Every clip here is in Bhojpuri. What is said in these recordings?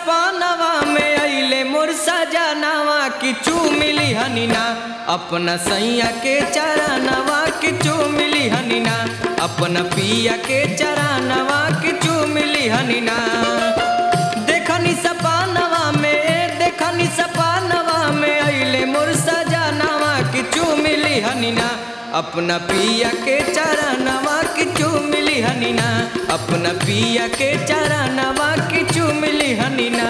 सपनवा में अइले मोर सजनवा किचू मिली हनीना अपना सैया के चरणवा किचू मिली हनीना अपना पिया के चरणवा किचू मिली हनीना देखनी सपनवा में देखनी सपनवा में अइले मोर सजनवा किचू मिली हनीना अपना पिया के चरणवा किचू मिली हनीना अपना पिया के चरणवा किचू मिली हनीना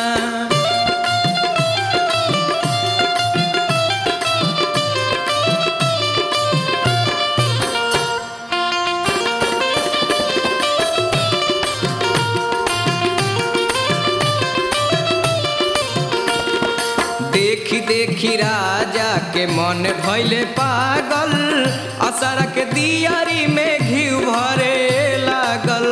देखी देखी राजा के मन भैले पागल असर के दियारी में घी भरे लागल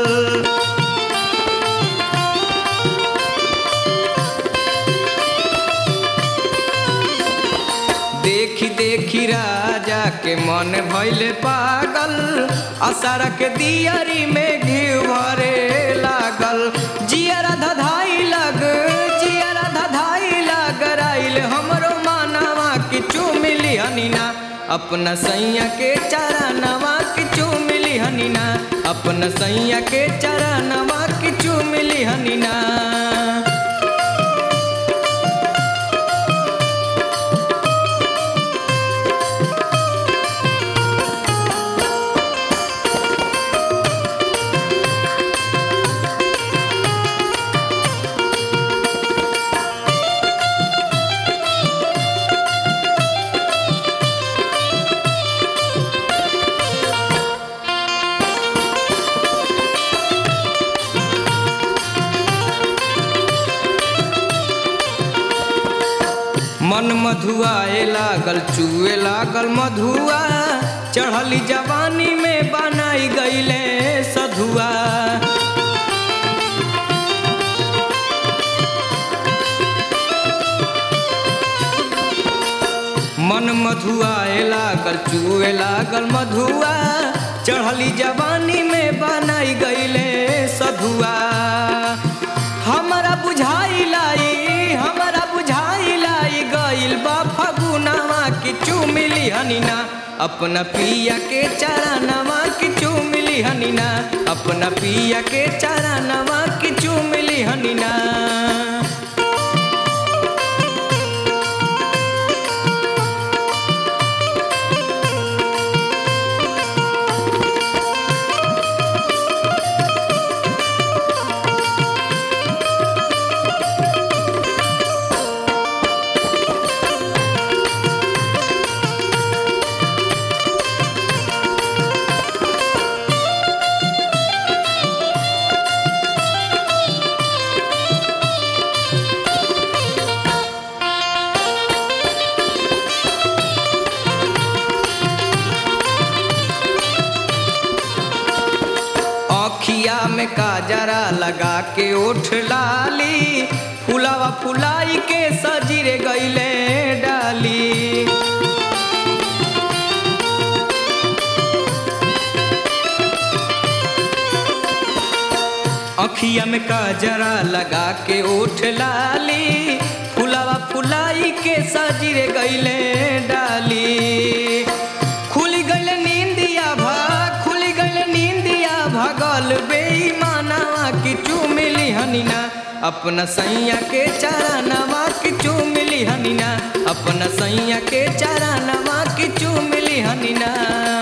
देखी देखी राजा के मन भैले पागल असर के दियारी में घी भरे लागल जियरा धधाई लग जियरा धधाई लग राइल हमरो मानवा किचू मिली हनीना अपना सैया के चरणवा किचू मिली हनीना अपना सैया के चरणवा किचू मिली हनीना मन मधुआए लागल चुए लागल मधुआ चढ़ली जवानी में बनाई गईले सधुआ मन मधुआए लागल चुए लागल मधुआ चढ़ली जवानी में बनाई गईले सधुआ हमारा बुझाई लाई हमारा बुझाई लाई गइल बा फगुनावा किचू मिली हनीना अपना पिया के चरणवा किचू मिली हनीना अपना पिया के चरणवा किचू मिली हनीना अखिया में काजरा लगा के ओठ लाली फुलावा फुलाई के सजीरे गईले डाली अखिया में काजरा लगा के ओठ लाली फुलावा फुलाई के सजीरे गईले डाली खुली गईल नींदिया भाग खुली गईल नींदिया भगल बेईमानवा किचू मिली हनीना अपना सैया के चरणवा किचू मिली हनीना अपना सैया के चरणवा किचू मिली हनीना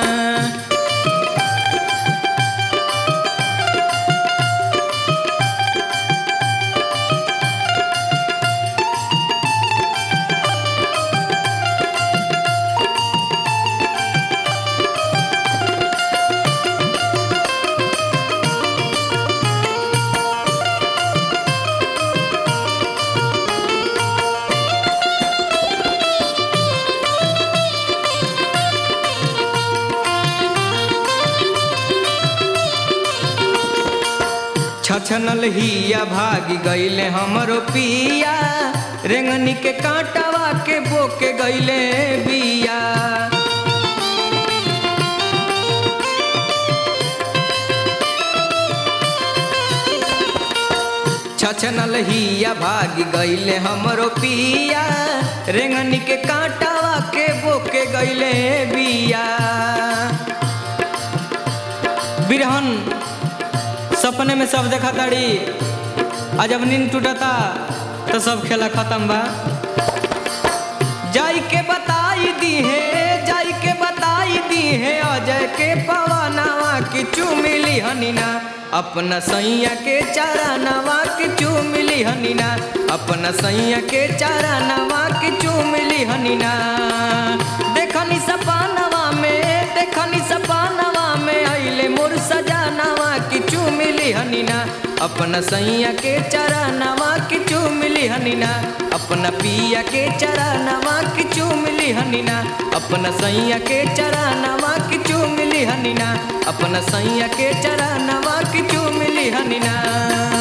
छछनल हिया भागी गईले हमरो पिया रेंगनी के कांटावा के बोके गईले बिया छछनल हिया भागी गईले हमरो पिया रेंगनी के कांटावा के बोके गईले बिया बिरहन सपने में सब देखा ताड़ी आ जब नींद टूटता तो सब खेला खत्म बा जाई के बताई दी है जाई के बताई दी है अजय के पवनवा की चुमिली हनीना अपना सैया के चारा नवा की चुमिली हनीना अपना सैया के चारा नवा की चुमिली हनीना देखनी सपानवा में देखनी सपानवा में अइले मोर सजानवा की चुमिली हनीना अपना सैया के चारा नवा की चुमिली हनीना अपना पिया के चारा नवा की चुमिली हनीना अपना सैया के चारा नवा की चुमिली हनीना अपना सैया के चारा नवा की चुमिली हनीना